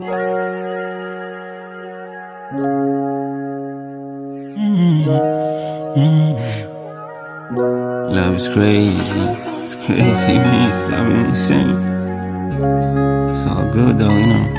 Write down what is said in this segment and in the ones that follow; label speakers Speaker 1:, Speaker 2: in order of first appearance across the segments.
Speaker 1: Love is crazy. It's crazy, man. It's driving me insane. It's all good though, you know.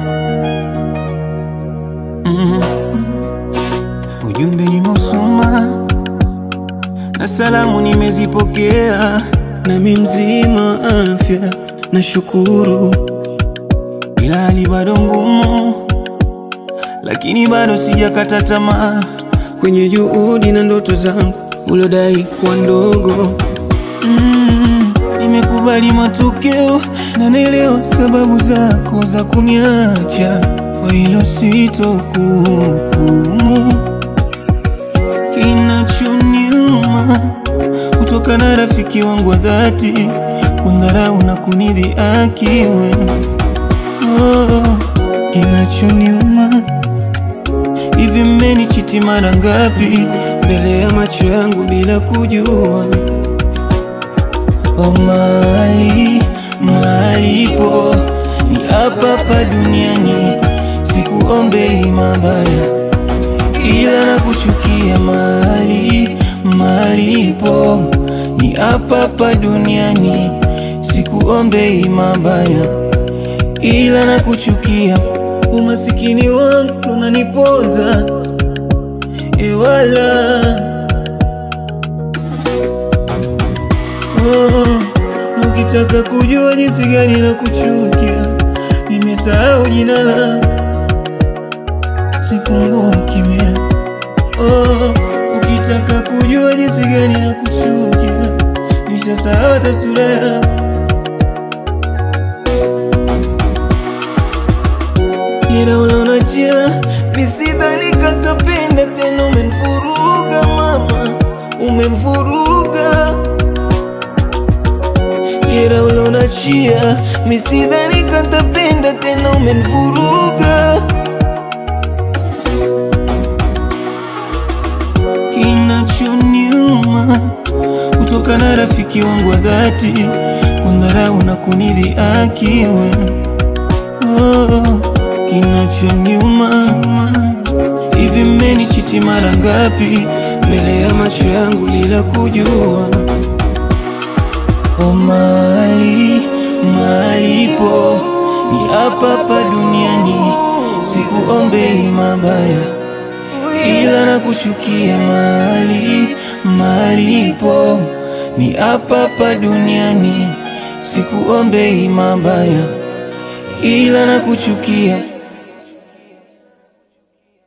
Speaker 1: Ujumbe nimeusoma na salamu nimezipokea, nami mzima afya na shukuru, ila hali bado ngumu, lakini bado sijakata tamaa kwenye juhudi na ndoto zangu ulodai kuwa ndogo. Mm, nimekubali matokeo na naelewa sababu zako za kuniacha, kwa hilo sitokuhukumu. Kinachoniuma kutoka na rafiki wangu wa dhati kundharau na kunidhihaki wewe. Oh, kinachoniuma hivi, mmenichiti mara ngapi mbele ya macho yangu bila kujua? Oh, mali malipo ni hapa hapa duniani, sikuombei mabaya ila na kuchukia mali malipo ni hapa hapa duniani, sikuombei mabaya ila na kuchukia. Umasikini wangu unanipoza ewala oh, na ukitaka kujua jinsi gani na kuchukia, nimesahau jina langu sikumbuki mie. Oh, ukitaka kujua jinsi gani na kuchukia, nishasahau hata sura yako. Ila unaonachia nisidhani katapenda tena, umenivuruga mama, umenivuruga. Ila unaonachia misidhani katapenda tena, umenivuruga. Kinachoniuma kutoka na rafiki wangu wa dhati kundharau na kunidhihaki wewe. Oh, kinachoniuma hivi, mmenichiti mara ngapi mbele ya macho yangu bila kujua? Oh, mali malipo ni hapa hapa duniani, sikuombei mabaya ila na kuchukia mali malipo ni hapa hapa duniani, sikuombei mabaya ila na kuchukia